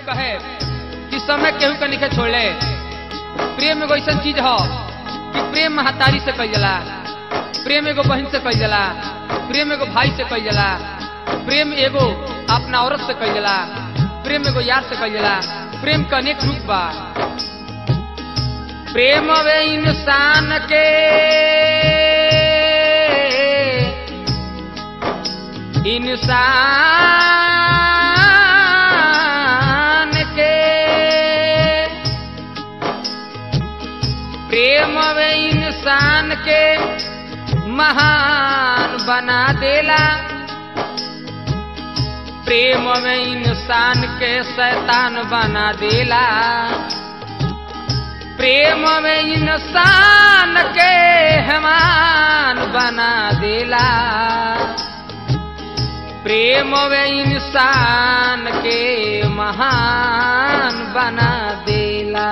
कहे कि समय केहू के निके छोड़ले प्रेम एगो ऐसा चीज हो कि प्रेम महतारी से कई जाला प्रेम एगो बहन से कई जाला प्रेम एगो भाई से कई जाला प्रेम एगो अपना औरत से कई जाला प्रेम एगो यार से कई जाला प्रेम का अनेक रूप बा प्रेम वे इंसान के इंसान के प्रेम वे इंसान के महान बना देला प्रेम में इंसान के शैतान बना देला प्रेम में इंसान के हेमान बना देला प्रेम में इंसान के महान बना देला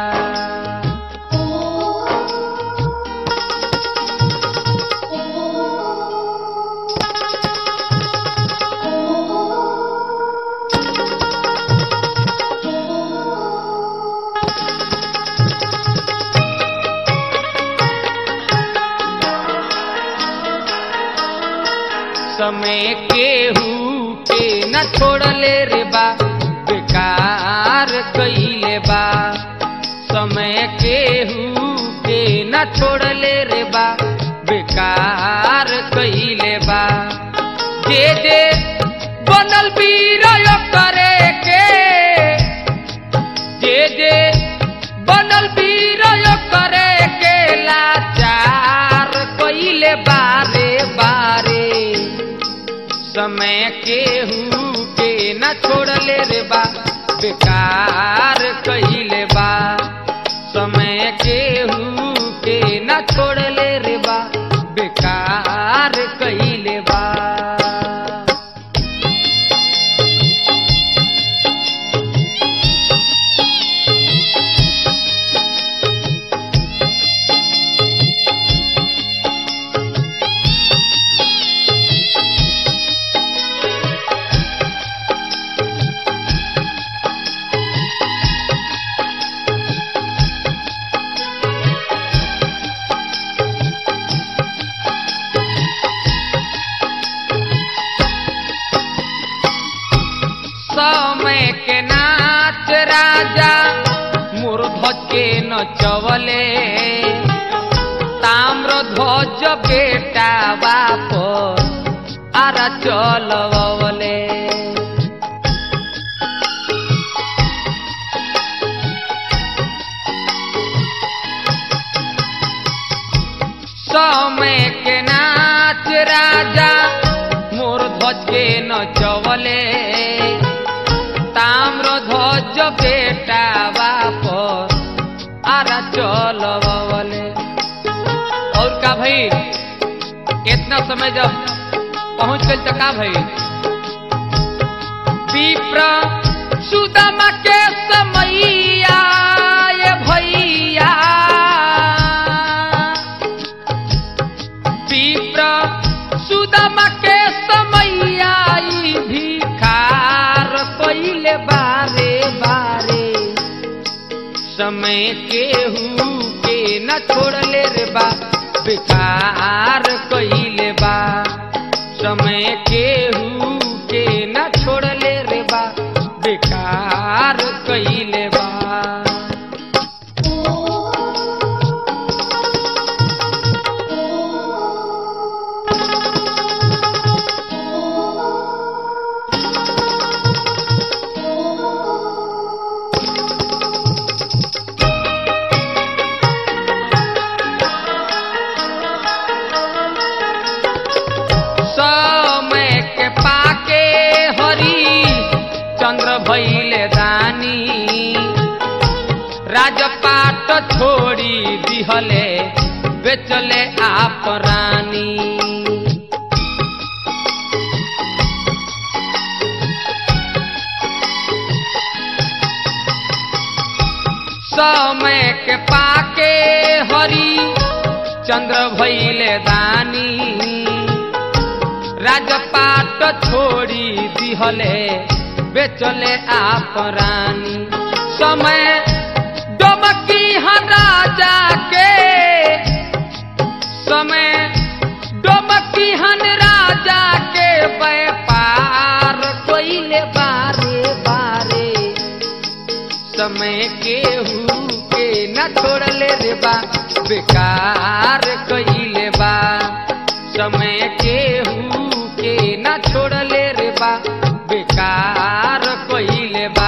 समय केहू के न छोड़ले रे बा बेकार कइले बा समय केहू के न छोड़ले रे बा बेकार कइले बा जे जे बनल वीर करे के जे जे बनल वीर करे के लाचार कइले बारे बारे समय केहू के न छोड़ले रे बा बेकार कइले बा समय केहू के न छोड़ले रे बा बेकार कइले बा समय के नाच राजा मूर्ध के नचवले ताम्र ध्वज बेटा बाप आरा चलवले समय के नाच राजा मोर ध्वज के नचवले ताम्र ध्वज बेटा बाप आरा चलवले और का भाई इतना समय जब पहुंच गई तो का भाई विप्र सुदामा के समैया ये भैया विप्र सुदामा के समैया ई भिखार कइले बारे बारे समय केहू के न छोड़ले रे बा बेकार कइले बा समय केहू के न छोड़ले रे बा बेकार कइले बा समय के पाके हरी चंद्र भैले दानी राजपाट छोड़ी दिहले बेचले आप रानी समय के पाके हरी चंद्र भैले दानी राजपाट छोड़ी दिहले बेचले आप रानी समय डोबकी हाँ राजा के समय डोबकी हन राजा के व्यापार कोइले बारे बारे समय केहू के न छोड़ले रे बा बेकार कइले बा समय केहू के न छोड़ले रे बा बेकार कइले बा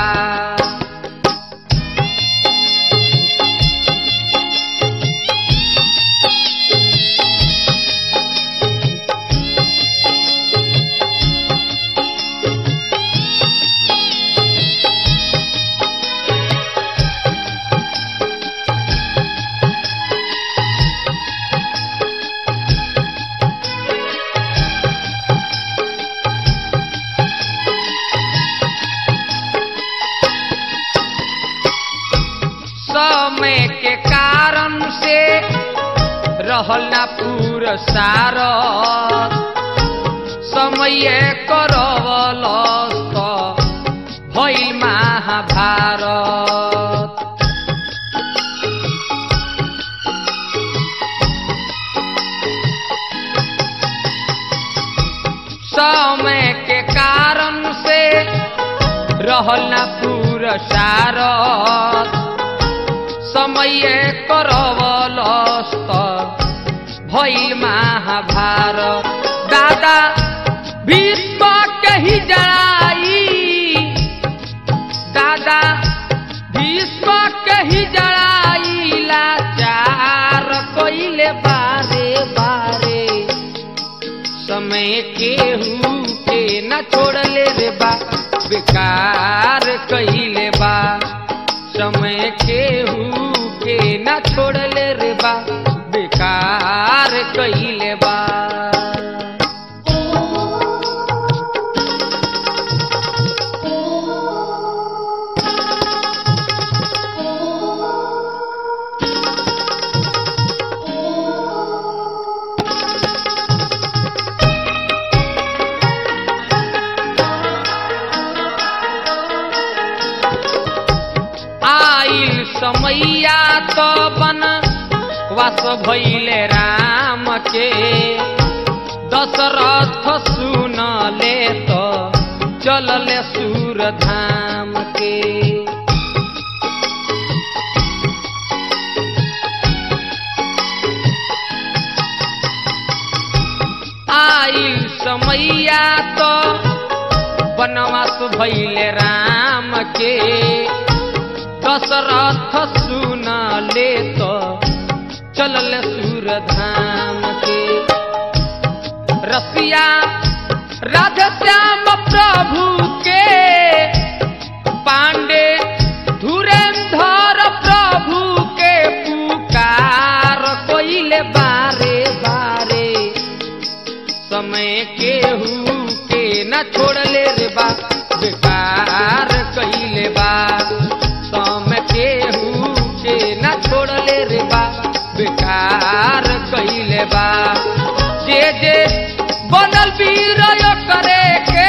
समय के कारण से रहल ना पुरसार समय करवल भइल महाभारत समय के कारण से रहल ना पुरसार समय करवलस्त भइल महाभारत दादा भीष्म कही जड़ाई दादा भीष्म कही जड़ाई लाचार कइले बारे बारे समय केहू के न छोड़ले रे बा बेकार कइले बा समय केहू के न छोड़ले रे बा बेकार कइले बा आइल समैया तो बन वास भैले राम के दशरथ सुन ले तो चलले सूर धाम के आइल समैया तो बनवास भैले राम के दशरथ सुन ले तो चलल सूर धाम के रसिया राधे श्याम प्रभु के पांडे धुरेंधर प्रभु के पुकार कोइले बारे बारे समय केहू के न छोड़ले रे बा बेकार कइले बा समय केहू के न छोड़ले रे बा बेकार कइले बा जे जे बनल वीर करे के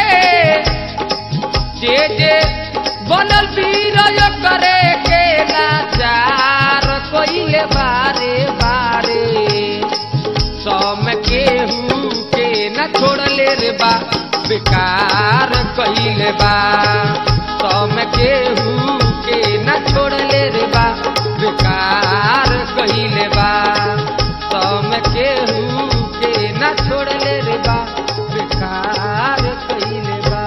जे जे बनल वीर करे के लाचार कइले बारे बारे सम केहू के न छोड़ले रे बा बेकार कइले बा सम केहू के न छोड़ले रे बा बेकार कइले बा सम केहू के न छोड़ले रे बा बेकार कइले बा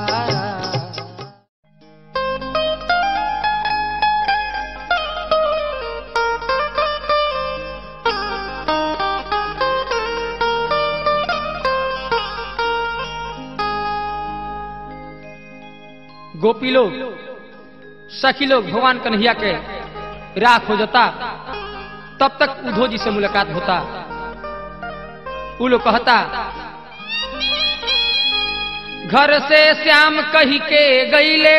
गोपी लोग सखी लोग भगवान कन्हैया के राह खोजता तब तक उधो जी से मुलाकात होता उ लोग कहता घर से श्याम कही के गईले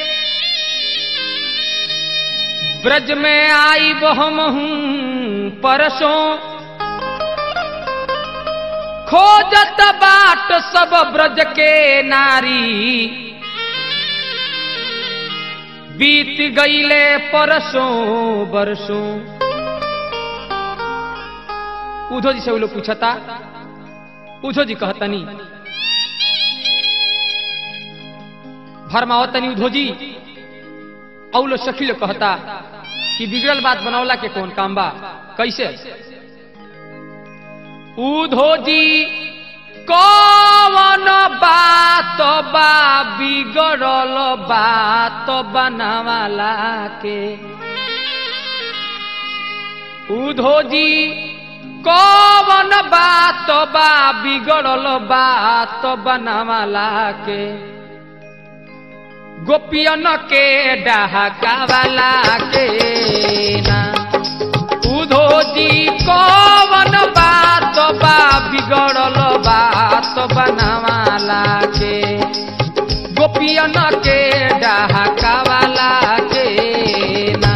ब्रज में आई बहम हूँ परसों खोजत बाट सब ब्रज के नारी बीत गईले परसों बरसों उधो जी से वो लोग पूछता उधो जी कहतनी भरमावतनी उधो जी और लोग सखी लोग कहता कि बिगड़ल बात बनौला के कौन काम बा कैसे उधो जी कौन बात बा बिगड़ल बात बनवाला के उधो जी कौन बात बा बिगड़ल बात बनवाला के गोपियन के डहकावाला के ना उधो जी कौन बात बा बिगड़ल बात बनवाला के गोपियन के डहकावाला के ना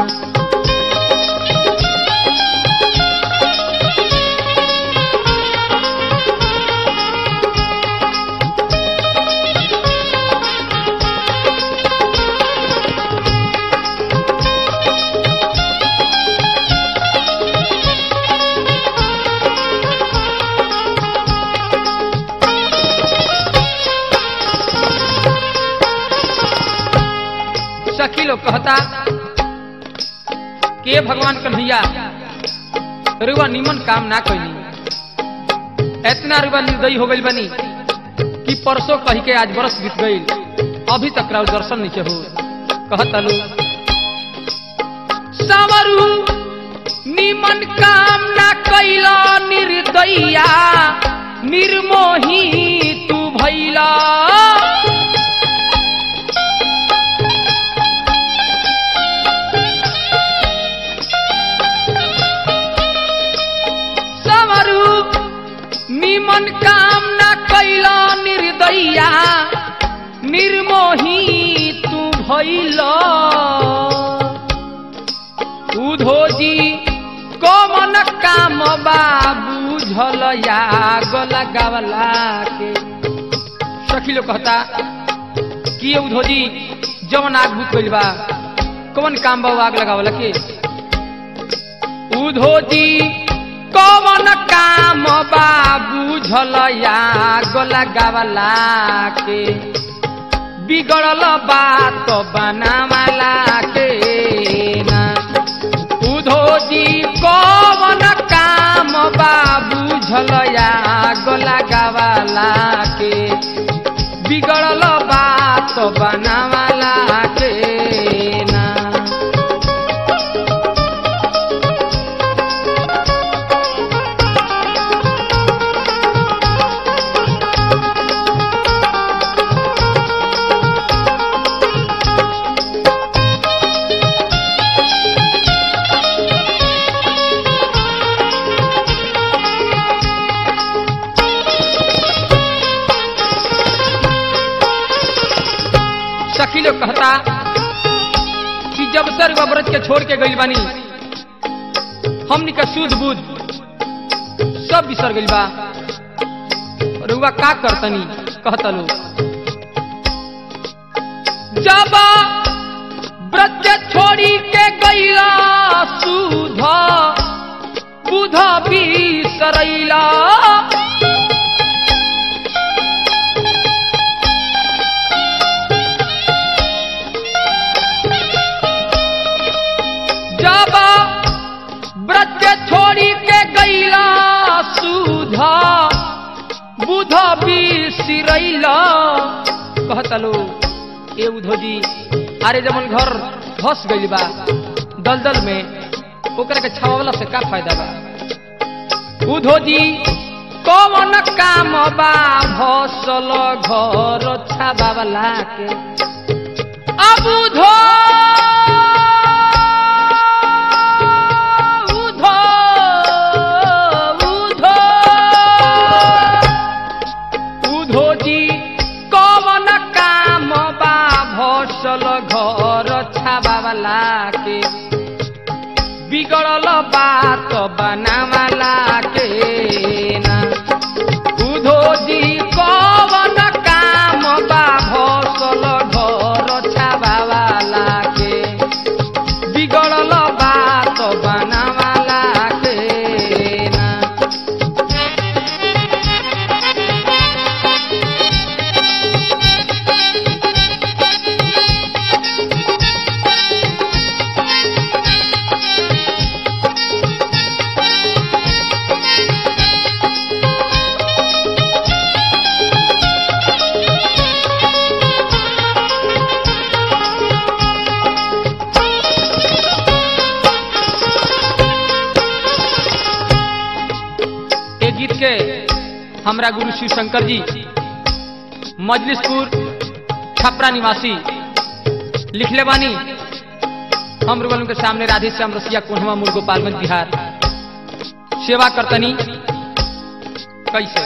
सखी लोग कहता के भगवान कन्हैया रुआ निमन काम ना कैली इतना रुआ निर्दयी हो गई बनी कि परसों कही के आज बरस बीत गई अभी तक राव दर्शन नहीं हो कहता लो सावरू निमन काम ना कैला निर्दयिया निर्मोही तू भैला सवरू निमन काम न कैला निर्दया निर्मोही तू भैल उधोजी कमन काम बा बुझल या गला गावला के सखी लोग कहता कि ये उधोजी जवन आग भूत गइल बा कौन काम बा वो आग लगावला के उधोजी कौन काम बा बुझल या गला गावला के बिगड़ल बात बनावला के ना उधोजी कौन काम बा बुझल या गला गावला के बिगड़ल बात बनावला के ना सखी लोग कहता कि जब सर व्रत के छोड़ के गई बानी हमनी का सूझ बूझ सब बिसर गई बा रुआ का करतनी कहता लो जब व्रत के छोड़ी के गईला सूध बुध बिसरैला जब व्रत के छोड़ी के गईला सुधा बुध बिसरैला कहता लो ए उधोजी अरे जमन घर धस गइल बा दलदल में ओकरा के छावला से का फायदा बा उधोजी कौन काम बा भसल घर छाबावला के अब उधो उधो उधो उधो जी कौन काम बा भसल घर छाबावला के बिगड़ल बात बनावला के ना उधो जी कौन काम बा भसल घर छाबावला हमरा गुरु शिव शंकर जी मजलिसपुर छपरा निवासी लिखले बानी हम रुगल के सामने राधे श्याम रसिया कोहवा मूल गोपालगंज बिहार सेवा करतनी कैसे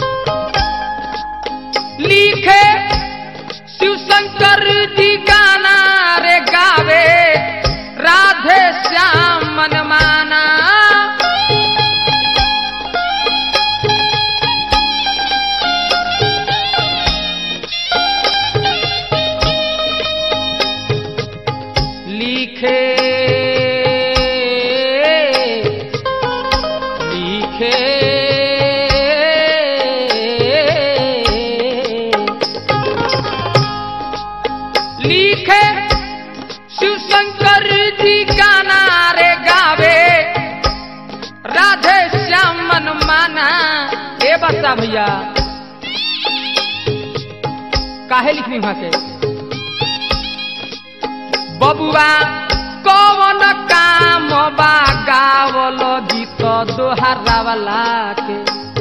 लिखे शिव शंकर जी गाना रे गावे राधे श्याम मन माना लिखे लिखे लिखे शिव शंकर जी गाना रे गावे राधे श्याम मन माना ए बता भैया काहे लिखनी वहां के बबुआ कौन काम बा गावल गीत दोहरावला के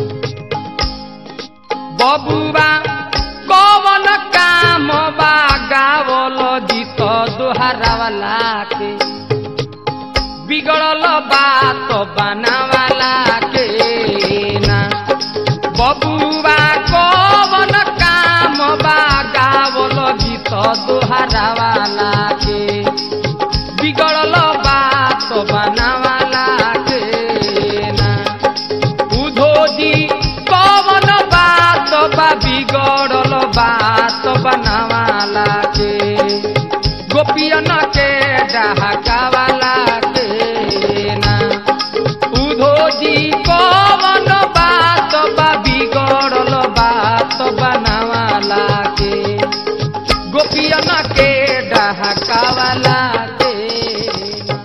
बबुआ कौन काम बा गावल गीत दोहरावला के बिगड़ल बात बनावाला के ना बबुआ कौन काम बा गावल गीत दोहरावाला के बिगड़ल बात बनावाला के ना बुधो जी कौन बात बा बिगड़ल बात बनावाला के गोपियन के डहकावाला के ना उधो जी कौन बात बा बिगड़ल बात बनावाला के गोपियन के डहकावाला के ना।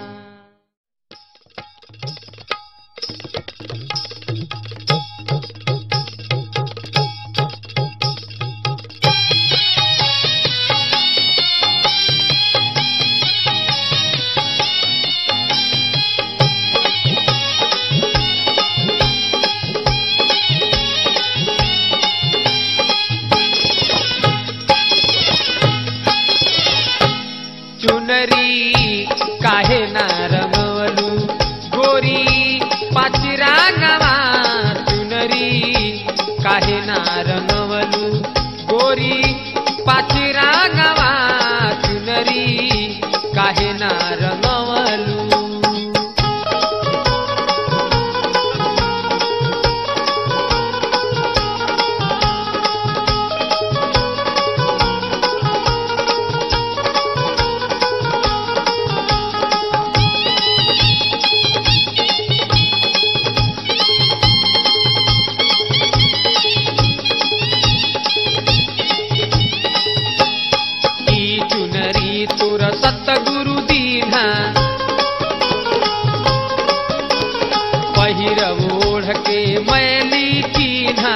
चुनरी काहे ना रंगवलू गोरी पाचिरा गवा चुनरी काहे ना रंगवलू गोरी पाचिरा गवा चुनरी काहे ना रंगवलू ई चुनरी तुर सतगुरु दीना पहिर ओढ़ के मैली कीन्हा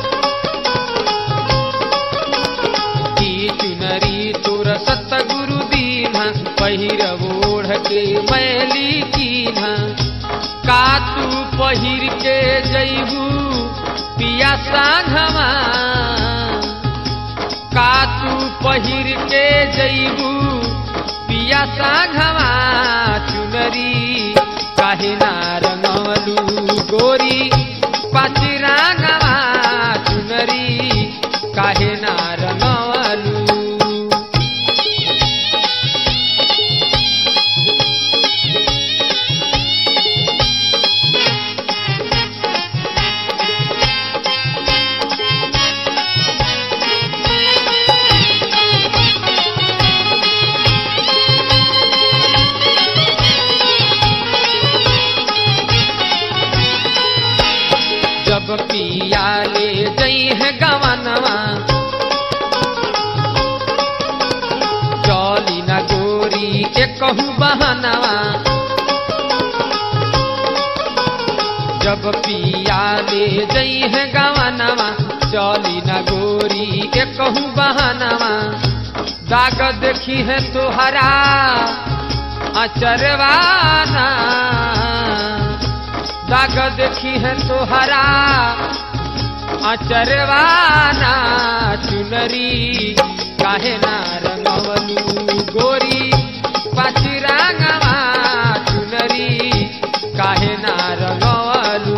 ई चुनरी तुर सतगुरु दीना पहिर ओढ़ के मैली कीन्हा का तू पहिर के जैबू पिया सांघमा का तू पहिर के जैबू पिया सांघवा चुनरी काहे ना रंगवलू गोरी पाचिरांगवा चुनरी काहे ना रंगवलू जब पिया ले जई है गवनवा चली न गोरी के कहू बहनवा जब पिया ले जई है गवनवा चली न गोरी के कहू बहनवा दाग देखी है तुहरा अचरवाना दाग देखी है तुहरा अचरवाना चुनरी काहे ना रंगवलू गोरी पाचिरांगवा चुनरी काहे ना रंगवलू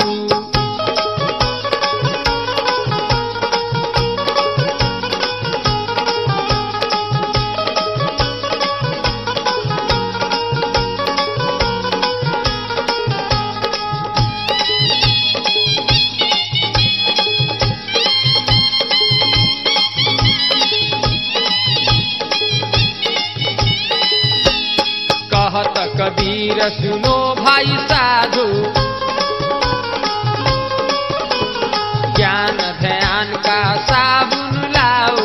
कहत कबीर सुनो भाई साधु ज्ञान ध्यान का साबुन लाओ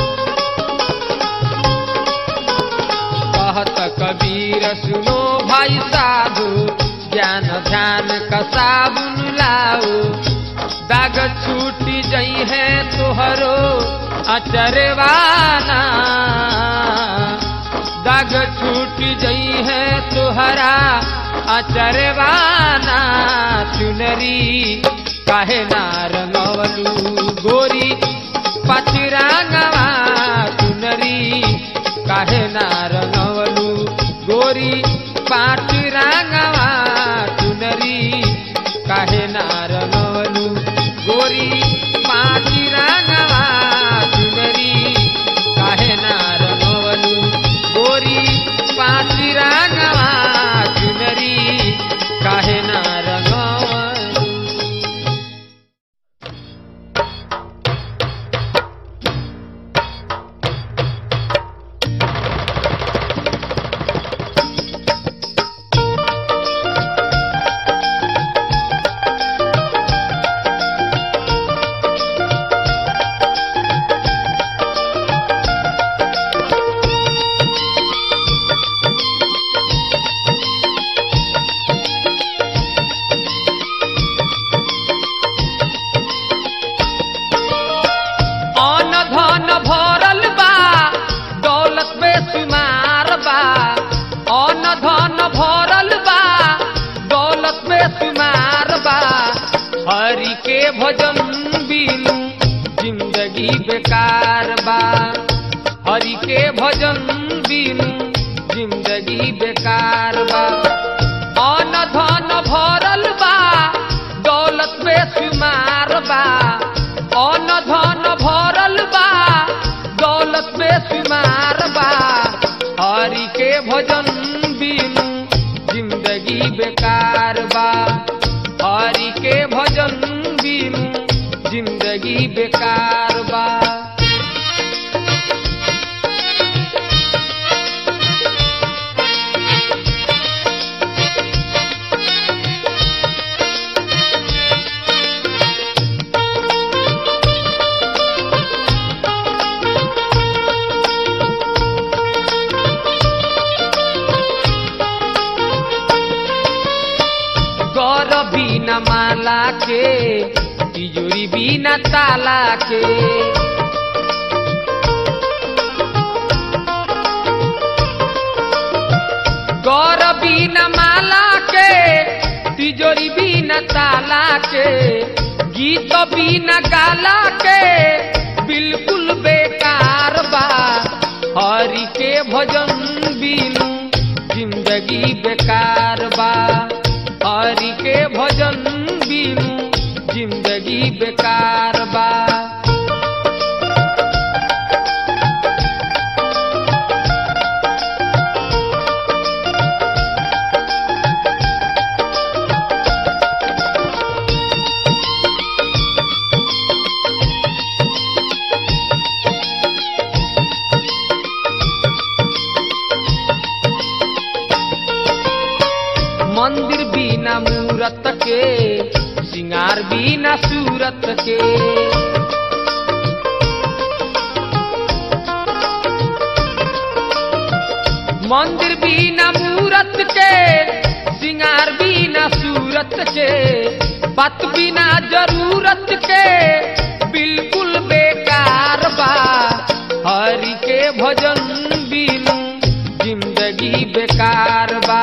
कहत कबीर सुनो भाई साधु ज्ञान ध्यान का साबुन लाओ दाग छूटी जई है तुहरो अचरवाना दाग छूट जई है तुहरा अचरवाना चुनरी काहे ना रंगवलू गोरी पचरांगवा चुनरी काहे ना रंगवलू गोरी पाचरांगवा चुनरी काहे ना रंगवलू गोरी पाचरांगवा चुनरी काहे ना रंगवलू गोरी पाचिरांगवा चुनरी काहे ना रंगवलू अन धन भरल बा दौलत बेसुमार बा अन धन भरल बा दौलत बेसुमार बा हरि के भजन बिनु जिंदगी बेकार बा हरि के भजन बिनु जिंदगी बेकार बा अन धन भरल बा दौलत बेसुमार बा अन धन भरल बा दौलत बेसुमार बा हरि के भजन बिनु जिंदगी बेकार बा हरि के भजन बिनु जिंदगी बेकार बा गौर बिना माला के तिजोरी बिना ताला के गौर बिना माला के तिजोरी बिना ताला के गीत बिना गाला के बिल्कुल बेकार बा हरि के भजन बिनु जिंदगी बेकार बा हरि के भजन बिनु जिंदगी बेकार बा मंदिर बिना मूरत के सिंगार बिना सूरत के मंदिर बिना मूरत के सिंगार बिना सूरत के बात बिना जरूरत के बिल्कुल बेकार बा हरि के भजन बिनु जिंदगी बेकार बा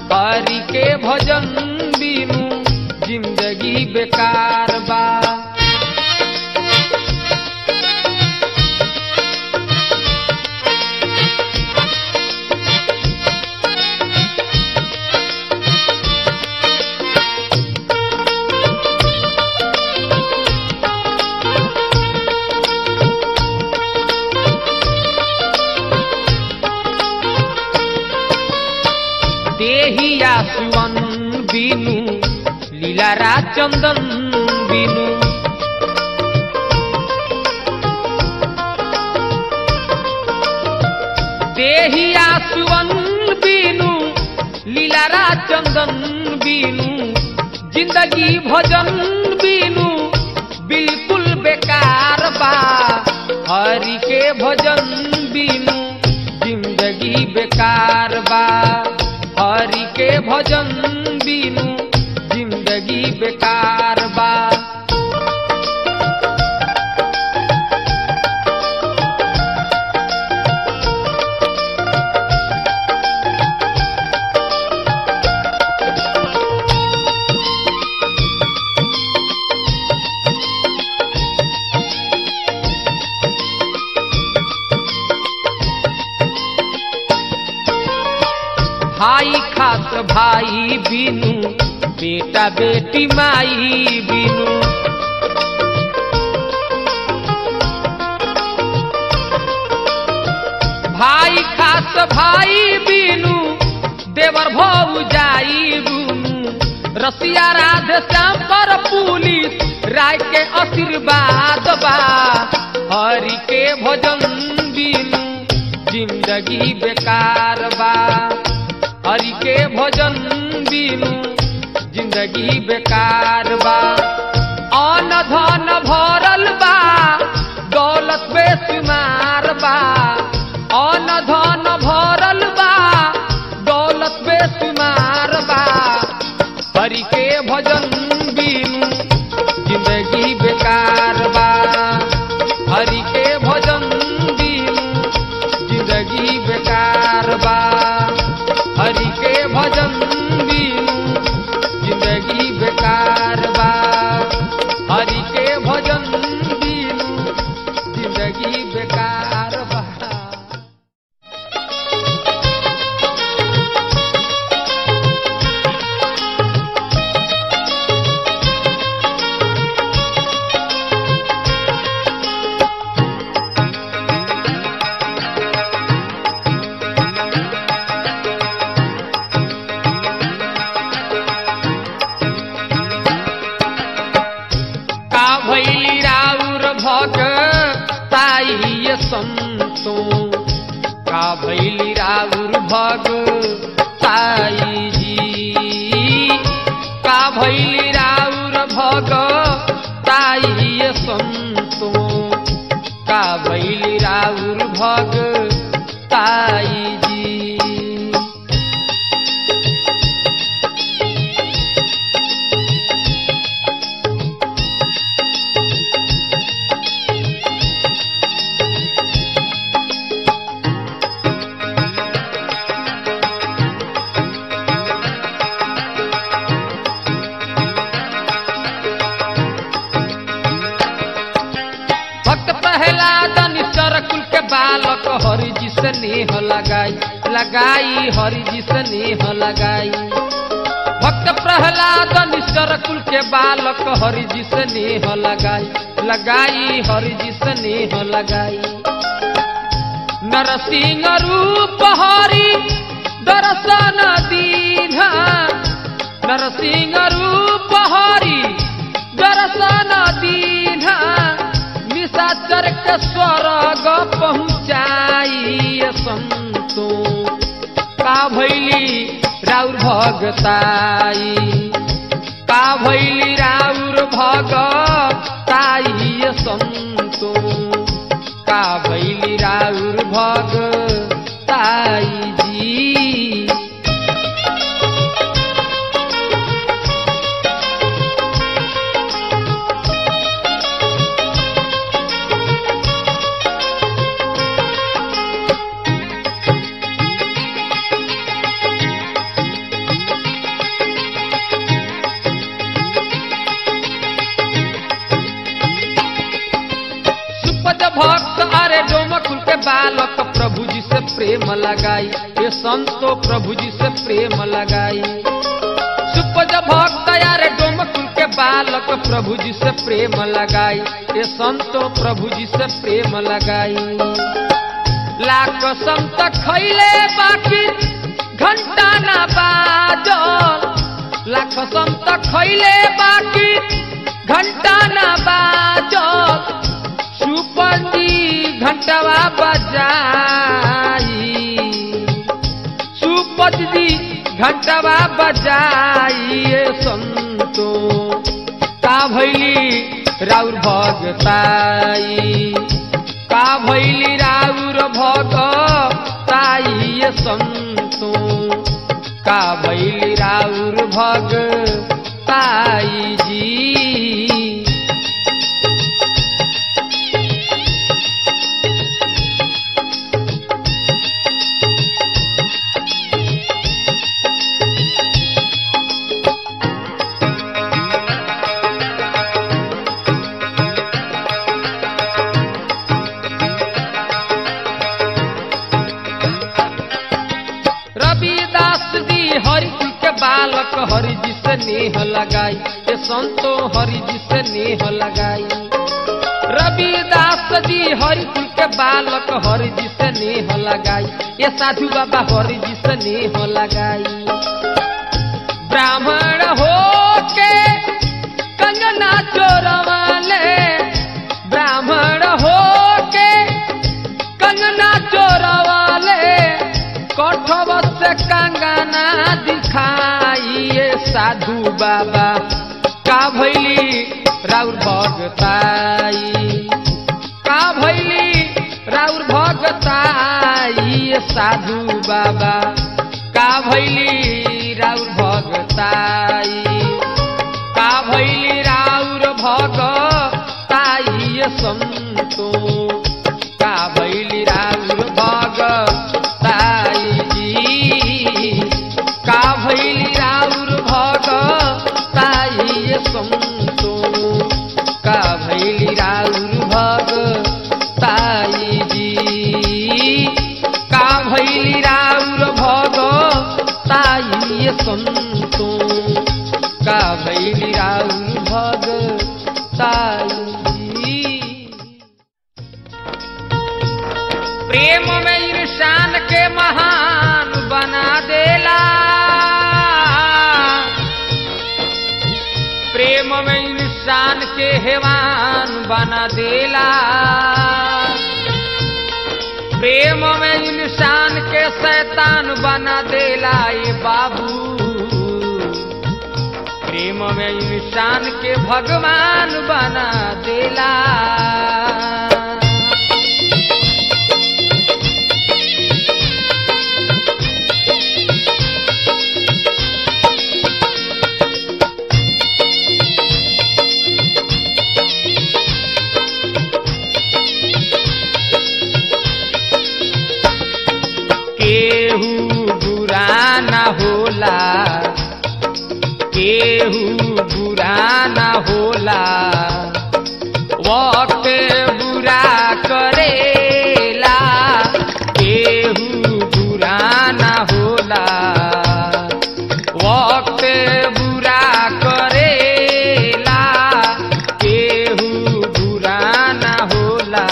हरि के भजन बिनु जिंदगी बेकार बा देहिया सुवन बिनु लीलारा चंदन बिनु देहिया सुवन बिनु लीलारा चंदन बिनु जिंदगी भजन बिनु बिल्कुल बेकार बा हरि के भजन बिनु जिंदगी बेकार बा हरि के भजन बिनु जिंदगी बेकार बा भाई खास भाई बिनु बेटा बेटी माई बिनु भाई खास भाई बिनु देवर भौ जाई बुनु रसिया राधे श्याम पर पुलिस राय के आशीर्वाद बा हरि के भजन बिनु जिंदगी बेकार बा हरि के भजन बिनु जिंदगी बेकार बा अन धन भरल बा दौलत बेशुमार बा अन धन भरल बा दौलत बेशुमार बा हरि के भजन बिनु जिंदगी बेकार बा हरि के भजन बिनु जिंदगी बेकार बा हरि के भजन बिनु जिंदगी बेकार बा हरि के भजन बिनु जिंदगी बेकार बा का भैली राउर भग ताई संतो का भैली राउर भग ताई जी का भैली राउर भग ताई संतो का भैली राउर भग ताई जी भक्त प्रहलाद निश्चर कुल के बालक हरि जी से नेह लगाई लगाई हरि जी से नेह लगाई भक्त प्रहलाद निश्चर कुल के बालक हरि जी से नेह लगाई लगाई हरि जी से नेह लगाई नरसिंह रूप हरि दर्शन दीन्हा नरसिंह रूप हरि दर्शन दीन्हा निशाचर के स्वर्ग पहुँचाई संतो का भैली राउर भगताई का भैली राउर भगताई संतो का भैली राउर भगताई जी सुपद भक्त अरे डोमकुल के बालक प्रभु जी से प्रेम लगाई ये संतो प्रभु जी से प्रेम लगाई सुपद भक्त अरे डोमकुल के बालक प्रभु जी से प्रेम लगाई ये संतो प्रभु जी से प्रेम लगाई लाख संत खैले बाकी घंटा ना बा कैले बाकी घंटा न बाजो सुपंजी घंटवा बजाई सुपति घंटवा बजाइए संतो का भैली राउर भगताई का भैली राउर भगताई ये संतो का भैली राउर भगताई जी रविदास जी हरि जी के बालक हरि जी से नेह लगाई ये संतो हरि जी से नेह लगाई रविदास जी हरि जी के बालक हरि जी से नेह लगाई ये साधु बाबा हरि जी से नेह लगाई ब्राह्मण हो के कंगना चोरवाले ब्राह्मण हो के कंगना चोरवाले कठव से कंगना दिखाइए साधु बाबा का भैली राउर भगताई का भैली राउर भगताई साधु बाबा का भैली राउर भगताई का भैली राउर भगताई संतो का भैली राउर भगताई जी का भैली राउर भगताई संतो का भैली राउर भगताई जी का भैली राउर भगताई संतो का भैली राउर भगताई जी प्रेम में इंसान के महान बना देला प्रेम में इंसान के हैवान बना देला प्रेम में इंसान के शैतान बना देला ये बाबू प्रेम में इंसान के भगवान बना देला केहू बुरा न होला केहू बुरा न होला वक्त बुरा करेला केहू बुरा न होला वक्त बुरा करेला केहू बुरा न होला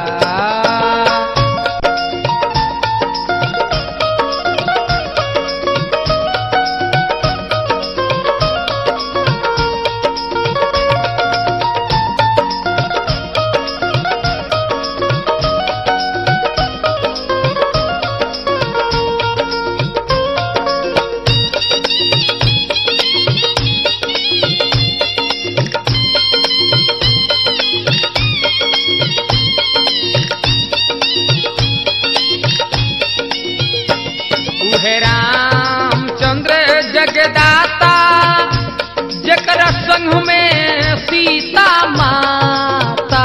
उहे रामचंद्र जगदाता जकरा संग में सीता माता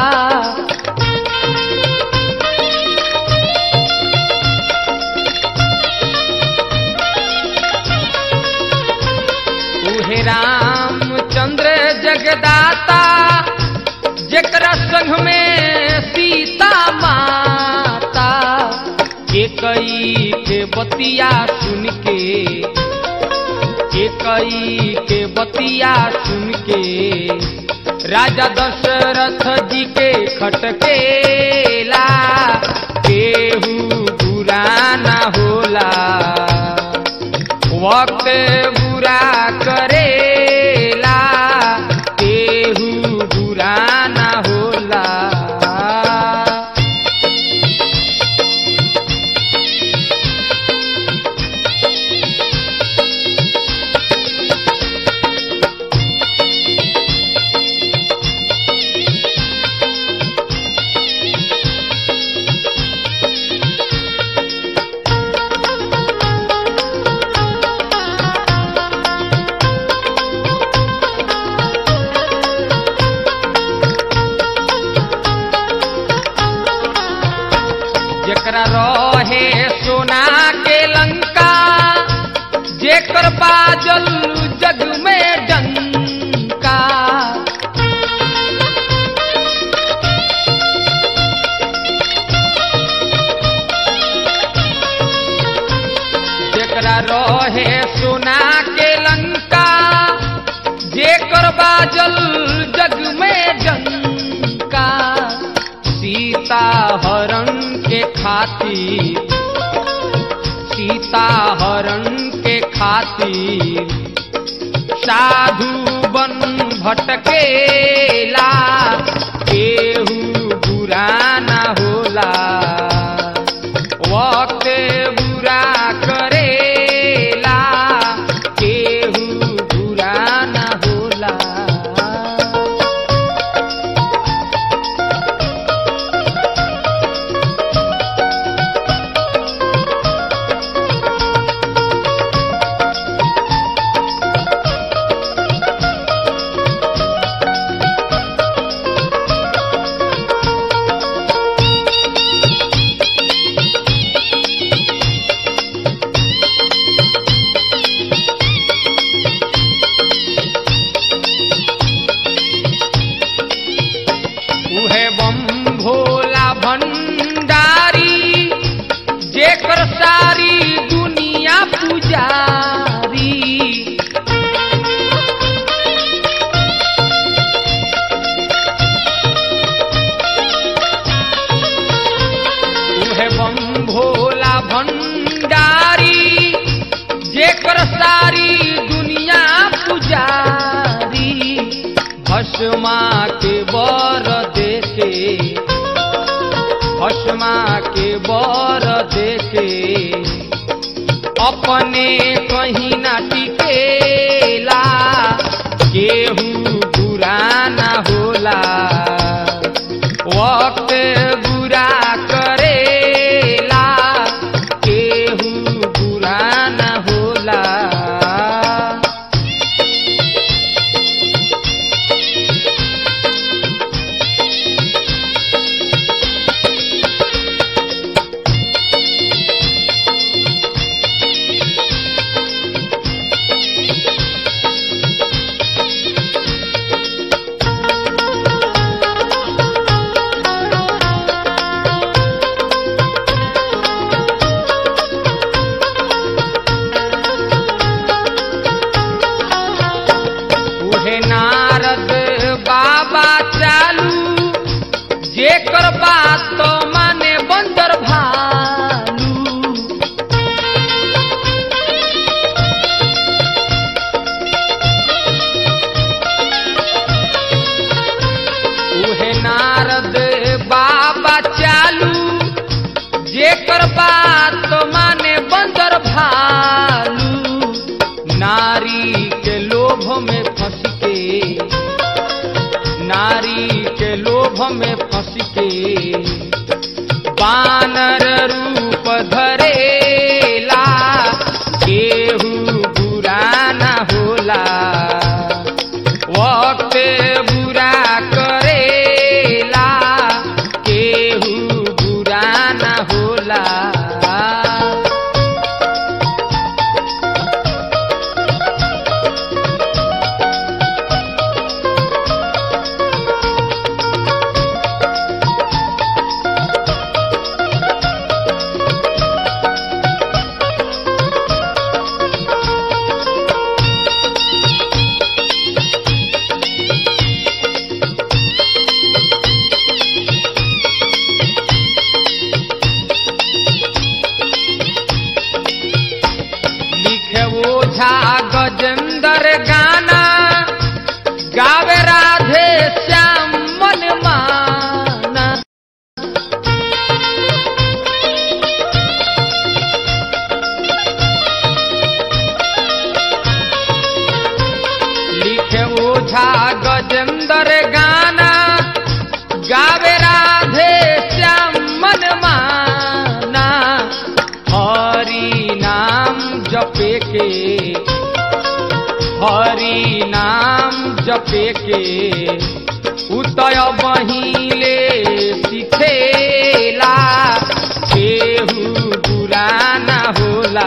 उहे रामचंद्र जगदाता जकरा संग में सीता माता के कई के बतिया सुन के के कई के बतिया सुन के राजा दशरथ जी के खटकेला केहू बुरा ना होला वक्त बुरा करेला राजा रहे सोना के लंका जेकर बाजल जग में जंका सीता हरण के खातिर सीता हरण के खातिर साधु बन भटकेला केहू बुरा ना होला वक्त बुरा करेला केहू बुरा ना होला उहे बम भोला भंडारी जेकर सारी दुनिया पुजारी उहे बम भोला भंडारी जेकर सारी दुनिया पुजारी भस्मा के बर देके भस्मा के बर देके अपने कहीं ना टिकेला केहू बुरा ना होला वक्त बुरा करेला केहू बुरा ना होला उहे नारद बाबा चालू जेकर बात तो माने बंदर भालू उहे नारद बाबा चालू जेकर बात तो माने बंदर भालू नारी के लोभ में फंस के नारी के लोभ में फंस के बानर रूप धरेला केहू बुरा ना होला वक्त बुरा करेला केहू बुरा ना होला लिखे ओझा गजेंद्र गाना गावे राधे श्याम मन माना लिखे ओझा गजेंद्र गाना गावे राधे श्याम मन माना हरि नाम जपे के हरि नाम जपे के उतय बहिले सिखेला केहू बुरा ना होला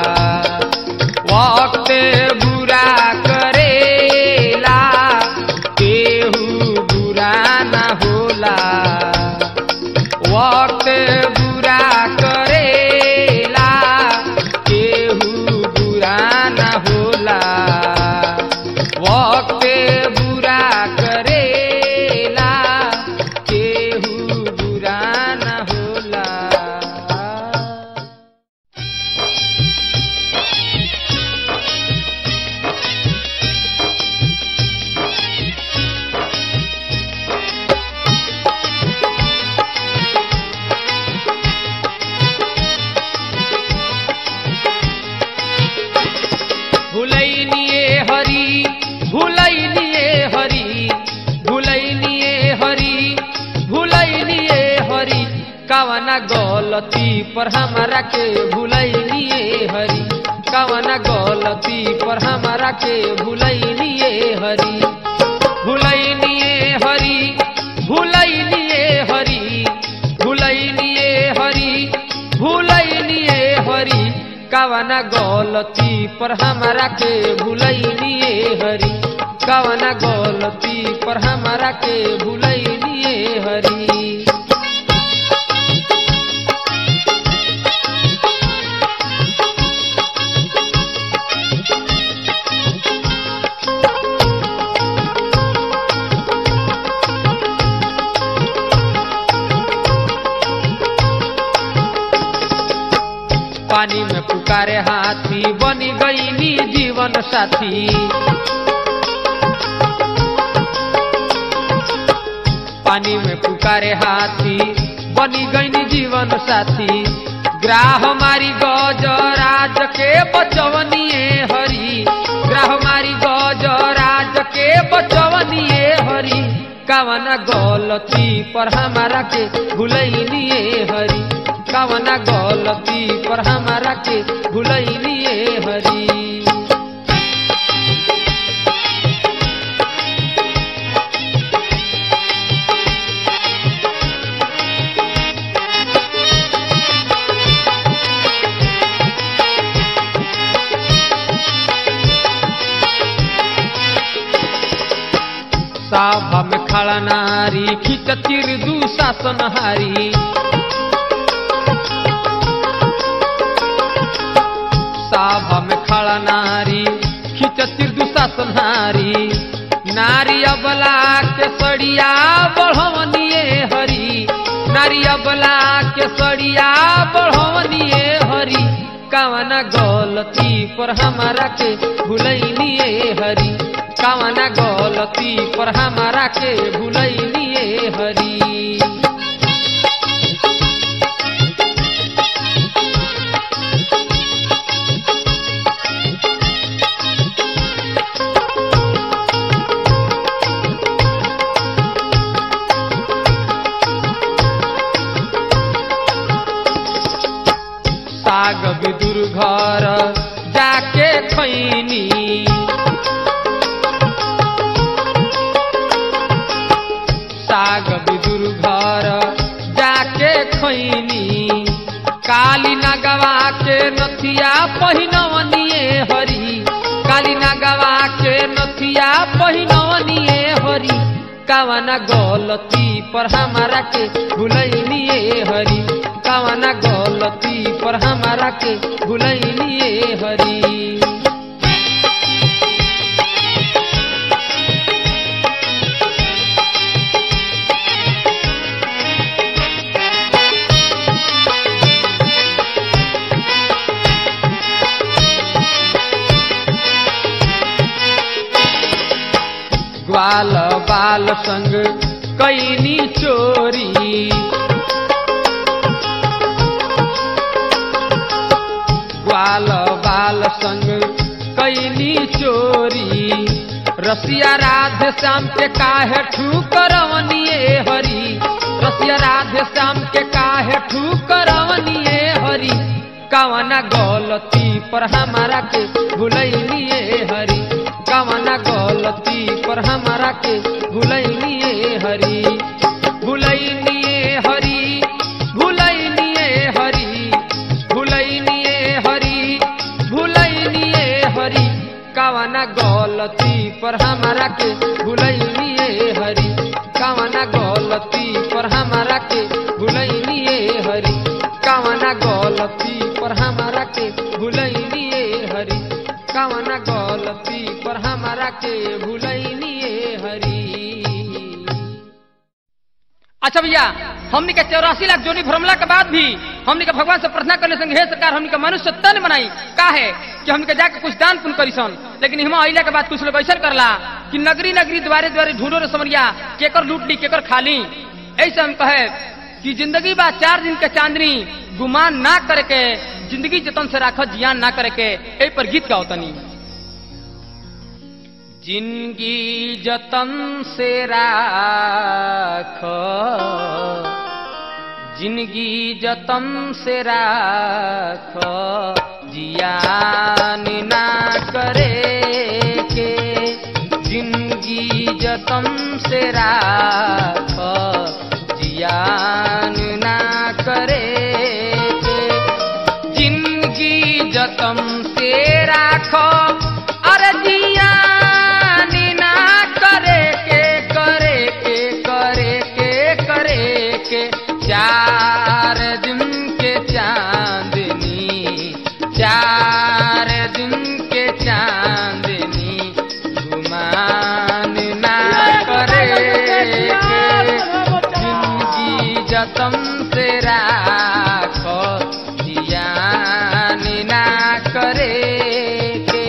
वक्त बुरा करेला केहू बुरा ना होला वक्त बुरा करेला केहू कावना गलती पर हमारा के भुलैनिए हरी कावना गलती पर हमारा के भुलैनिए हरी भुलैनिए हरी भुलैनिए हरी भुलैनिए हरी भुलैनिए हरी कावना गलती पर हमारा के भुलैनिए हरी कावना गलती पर हमारा के भुलैनिए हरी पानी में पुकारे हाथी बनी गईनी जीवन साथी पानी में पुकारे हाथी बनी गईनी जीवन साथी ग्राह मारी गजराज के बचवनिए हरी ग्राह मारी गजराज के बचवनिए हरी कावना गलती पर हमारा के भुलैनिए हरी कावना गलती पर हमारा के भुलैनिए हरी साभा में खड़ा नारी खिचतिर दुशासन हारी साभा में खड़ा नारी खिचतिर दुशासन हारी नारी अबला के सड़िया बढ़वनिए हरी नारी अबला के सड़िया बढ़वनिए हरी कावना गलती पर हमारा के भुलैनिए हरी कावना गलती पर हमारा के भुलैनिए हरी साग विदुर घर जाके खैनी साग विदुर घर जाके खैनी काली नगवा के नथिया पहिनवनिए हरी काली नगवा के नथिया पहिनवनिए हरी कावना गलती पर हमारा के भुलैनिए हरी कावना गलती पर हमारा के भुलैनिए हरी ग्वाल बाल संग कैनी चोरी ग्वाल बाल संग कैनी चोरी रसिया राधे श्याम के काहे ठुकरवनिए हरी रसिया राधे श्याम के काहे ठुकरवनिए हरी कवना गलती पर हमारा के भुलैनिए हरी कवना गलती पर हमारा के भुलैनिए हरी भुलैनिए हरी भुलैनिए हरी भुलैनिए हरी भुलैनिए हरी कवना गलती पर हमारा के भुलैनिए हरी कवना गलती पर हमारा के भुलैनिए हरी कवना गलती पर हमारा के भुलैनिए हरी कवना गलती पर हमारा के भुलैनिए हरी अच्छा भैया हमनी के चौरासी लाख जोनी भ्रमला के बाद भी हमनी के भगवान से प्रार्थना करने संग हे सरकार हमनी के मनुष्य तन बनाई का है कि हमनी के जाके कुछ दान पुण्य करी सन लेकिन हम अइला के बाद कुछ लोग ऐसा करला कि नगरी नगरी द्वारे द्वारे ढूंढो रे समरिया केकर लूट ली केकर खाली ऐसे हम कहे कि जिंदगी बा चार दिन के चांदनी गुमान ना करे के जिंदगी जतन से राख जियान ना करे के ए पर गीत गाओ तनी जिंदगी जतन से राख जिंदगी जतन से राख जियान ना करे के जिंदगी जतन से राख जियान ना करे के जिंदगी जतन से राखो अरे जियान ना करे के करे के करे के करे के चार दिन के चांदनी चार दिन के चांदनी गुमान ना करे के जिंदगी जतन से राखो जियान ना करे के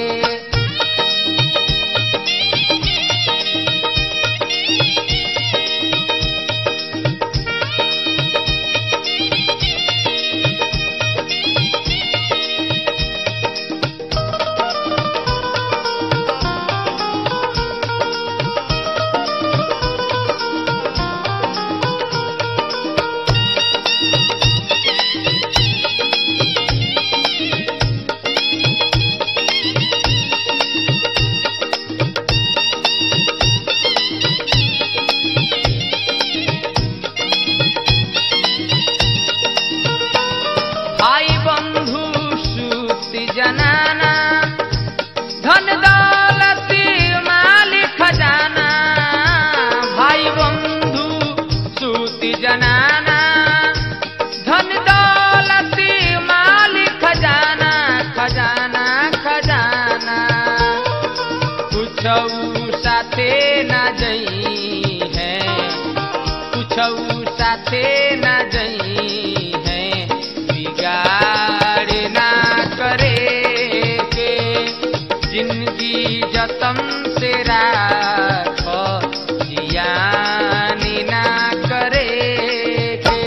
भाई बंधु सूति जनाना धन दौलत मालिक खजाना भाई बंधु सूति जनाना धन दौलत मालिक खजाना खजाना खजाना कुछ साथे न जई है कुछ साथे न जई है बिगाड़ ना करे के जिंदगी जतन से राख जियान ना करे के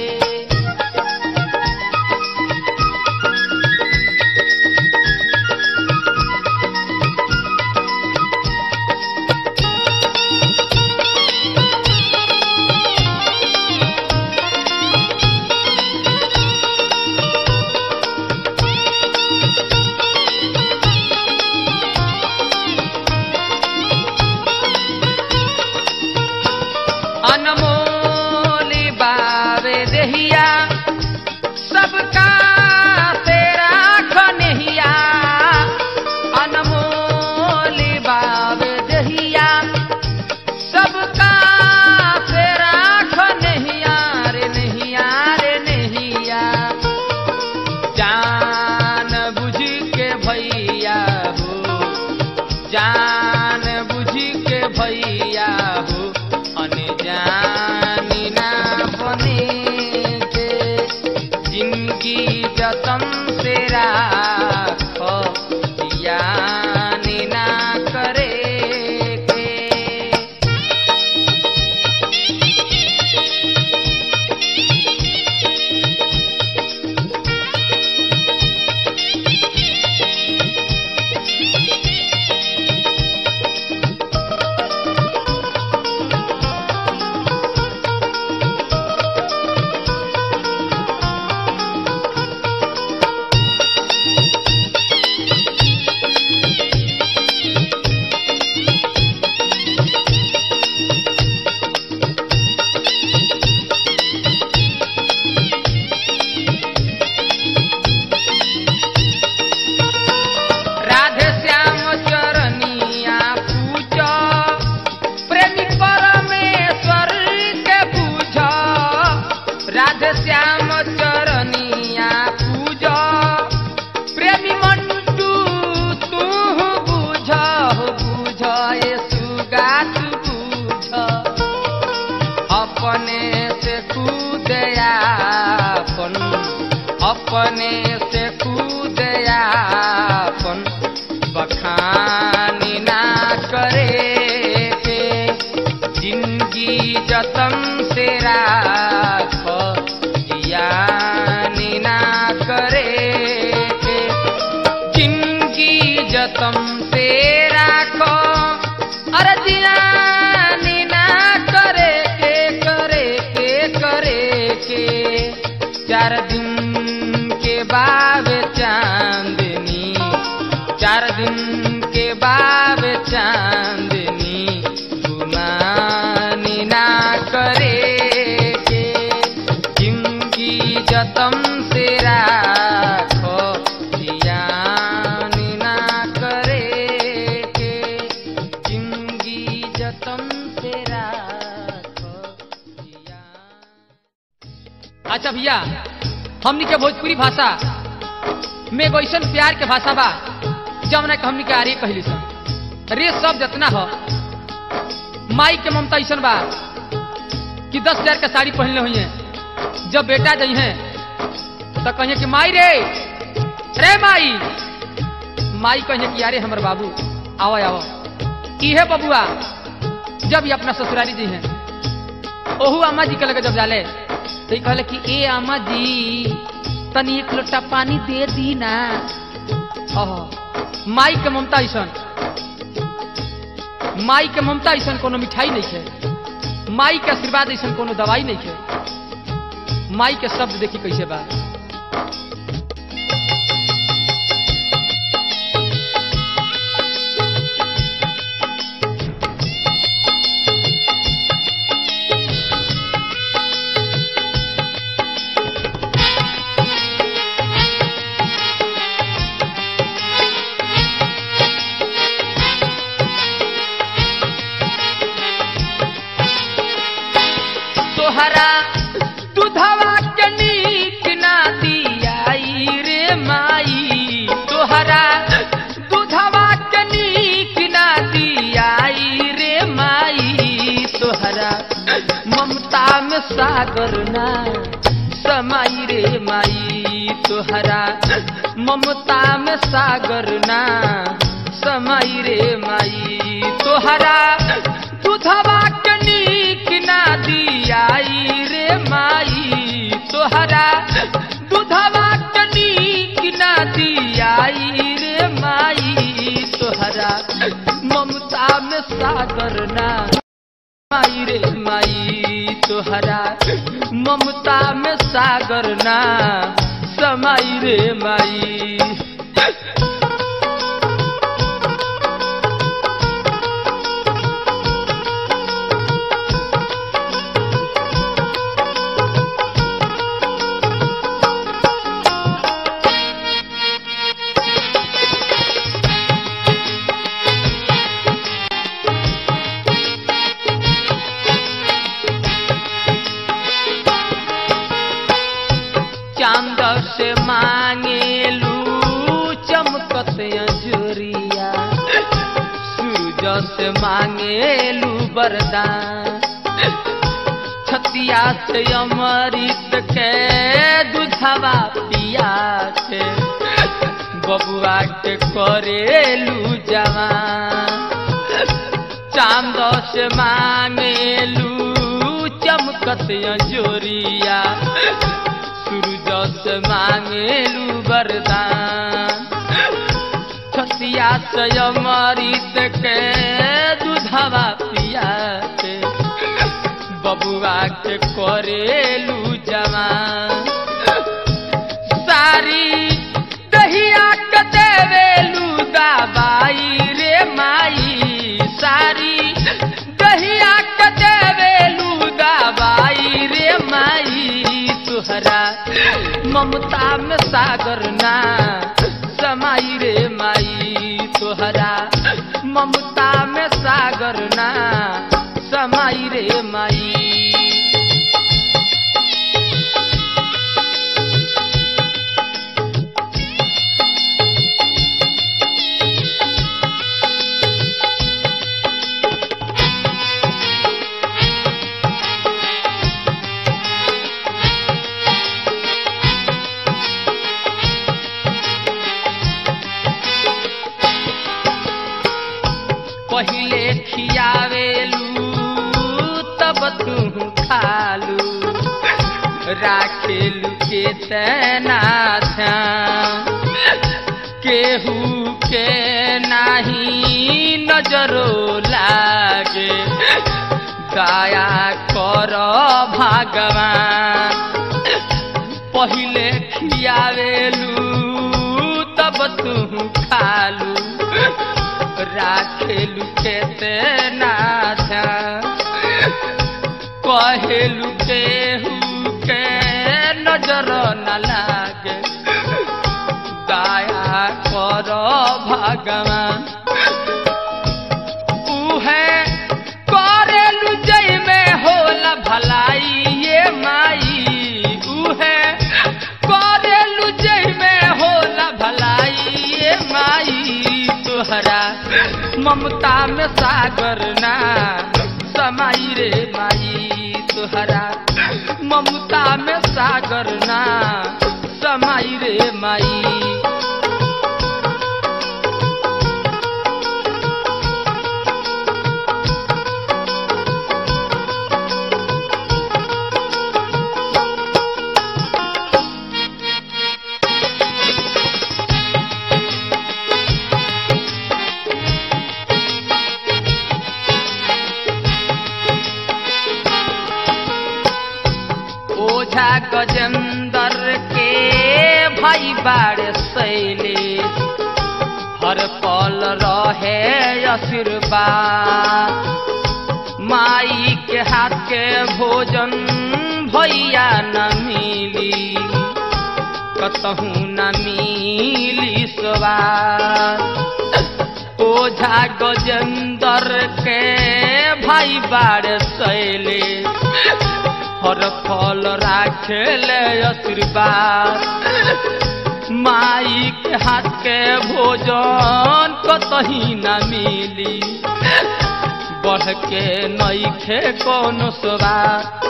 अनमोली बावे देहिया सबका तेरा खनहिया अनमोली बावे देहिया सबका तेरा खनहिया रे नहिया रे नहिया जान बुझ के भैया हो जान बुझ के भैया हो अनजानी ना बने के जिंदगी जतन से राख जियान ना करे के राधे श्याम चरनिया पूज प्रेमी परमेश्वर के पूज राधे श्याम चरनिया पूज प्रेमी मंटू तू बुझ हो बुझ ए सुगा तू बुझ अपने से खुद आपन अपने से खुद आपन बखानी ना करे के जिंदगी जतन से राख जियानी ना करे के जिंदगी जतन से राखो अरे जियानी ना करे के करे के करे के चार दिन के बाद चांदनी गुमानी ना करे के जिंदगी जतम से राखो जियानी ना करे के जिंदगी जतम से राखो जियान अच्छा भैया हमनी के भोजपुरी भाषा में एगो ऐसन प्यार के भाषा बा जमुना के हमनी के आर्य कहली सन रे सब जतना हो माई के ममता ऐसन बा कि दस हजार के साड़ी पहनले हुई है जब बेटा जई है तो कहिए कि माई रे रे माई माई कहिए कि अरे हमर बाबू आओ आओ इहे बबुआ जब ये अपना ससुरारी जी हैं ओहू अम्मा जी के लगे जब जाले तो ये कहले कि ए अम्मा जी तनी एक लोटा पानी दे दी ना ओह माई के ममता ऐसन माई के ममता ऐसन कोनो मिठाई नहीं है माई के आशीर्वाद ऐसन कोनो दवाई नहीं है माई के शब्द देखी कैसे बा तोहरा दूधवा के नीक ना दियाई रे माई तोहरा दूधवा के नीक ना दियाई रे माई तोहरा ममता में सागर ना समाई रे माई तोहरा ममता में सागर ना समाई रे माई तोहरा दूधवा के नीक ना दियाई रे माई तोहरा दूधवा के नीक ना दियाई रे माई तोहरा ममता में सागर ना माई रे माई तोहरा ममता में सागर ना समाई रे माई चांद से मांगेलू चमकत अजुरिया सूरज से मांगेलू वरदान छतिया से अमृत के दूधवा पिया के बबुआ के करेलू जवान चांद से मांगेलू चमकत अजोरिया सूरज से मांगेलू वरदान छतिया से अमृत के दूधवा पिया के बबुआ के करेलू जवान सारी दहिया के देवेलू दबाई रे माई सारी दहिया के देवेलू दबाई रे माई तुहरा ममता में सागर ना समाई रे माई तुहरा ममता में सागर ना समाई रे माई पहिले खियावेलू तब तू खालू राखेलू के तेना ध्यान केहू के नाही नजरो लागे दया कर भगवान पहिले खियावेलू तब तू खालू राखेलु केते ना ध्यान कहेलु केहू के नजर न लागे दया कर भगवान उहे करेलु जय में होला भलाई ये माई उहे करेलु जय में होला भलाई ये माई तोहरा ममता में सागर ना समाई रे माई तोहरा ममता में सागर ना समाई रे माई ओझा गजेंदर के भाई बाड़े सैले हर पल रहे आशीर्वाद माई के हाथ के भोजन भैया न मिली कतहू न मिली स्वाद ओझा गजेंदर के भाई बाड़े सैले हर फल राखेले आशीर्वाद माई के हाथ के भोजन कतही न मिली बढ़ के नईखे कौन स्वाद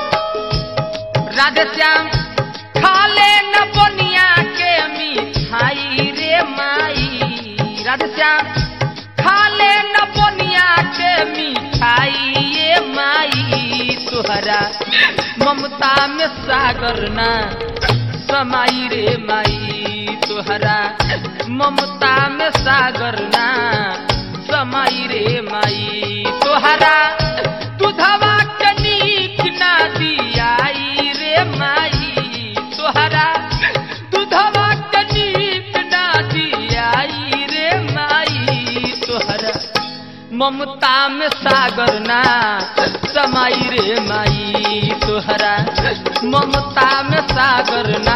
राधे श्याम खाले न बनिया के मिठाई रे माई राधे श्याम खाले न बनिया के मिठाई ये माई तुहरा ममता में सागर ना समाई रे माई तुहरा ममता में सागर ना समाई रे माई तुहरा दुधवा के नीक ना दियाई रे माई तुहरा दुधवा के नीक ना दियाई रे माई तुहरा ममता में सागर ना समाई रे माई तुहरा ममता में सागर ना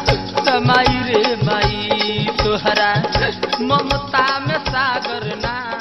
समाई रे माई तुहरा ममता में सागर ना